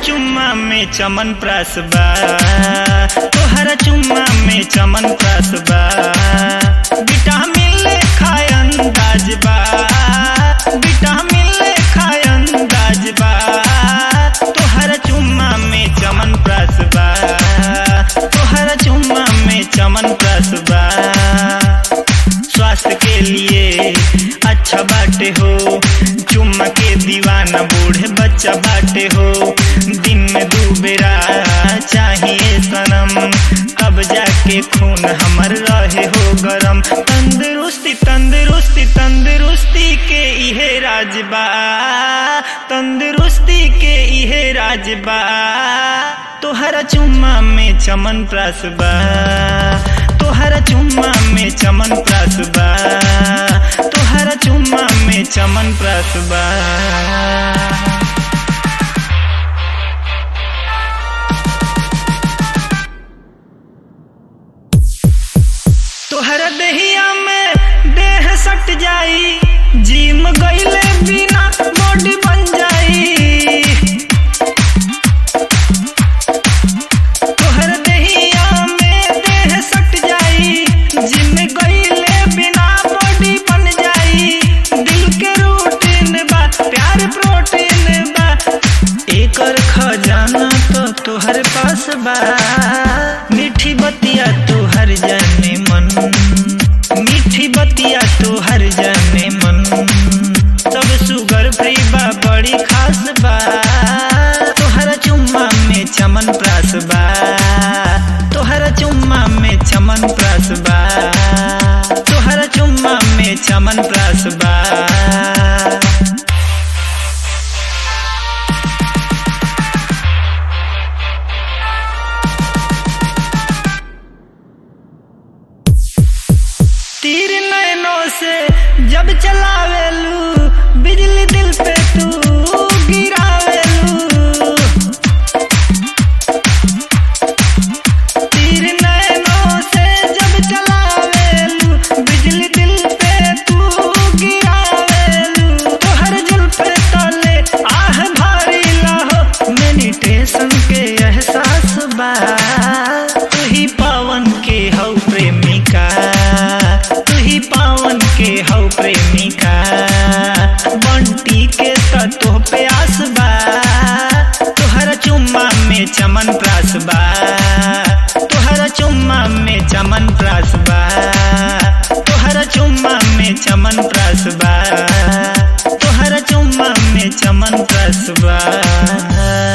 चुम्मा में चमन प्रास बा तोहरा चुम्मा में चमन प्रास बा विटामिन ले खाय अंदाज बा विटामिन ले खाय अंदाज बा तोहरा चुम्मा में चमन प्रास बा तोहरा चुम्मा में चमन प्रास बा स्वास्थ्य के लिए अच्छा बाटे हो चुम्मा के दीवाना बूढ़े बच्चा बाटे हो दिन में दू बेरा चाहिए सनम तब जाके खून हमर रहे हो गरम तंदुरुस्ती तंदुरुस्ती तंदुरुस्ती के इहे राजबा तंदुरुस्ती के इहे राजबा तोहरा चुम्मा में चमन प्रास बा तोहरा चुम्मा में चमन प्रास बा तोहरा चुम्मा में चमन प्रास बा तोहरा देहिया में देह सट जाई जिम गईले बिना बॉडी बन जाई तोहर देहिया में देह सट जाई जिम गईले बिना बॉडी बन जाई दिल के रूटीन बा प्यार प्रोटीन बा एकर खजाना तो तोहर पास बा मीठी बतिया तोहर जाने मन मीठी बतिया तोहर जाने मन सब सुगर फ्री बा बड़ी खास बा तोहरा चुम्मा में चमन प्रास बा तोहरा चुम्मा में चमन प्रास बा तोहरा चुम्मा में चमन प्रास बा तीर नैनों से जब चलावेलू बिजली दिल पे तू गिरावेलू तीर नैनों से जब चलावेलू बिजली दिल पे तू गिरावेलू तोहर जुल्फ तले आह भारी लाहो मेडिटेशन के एहसास बा तू ही पावन के हौ प्रेमिका तू ही पावन के हौ प्रेमिका बंटी के तो पे आस बा तोहरा चुम्मा में चमन प्रास बा तोहरा चुम्मा में चमन प्रास बा तोहरा चुम्मा में चमन प्रास बा तोहरा चुम्मा में चमन प्रास बा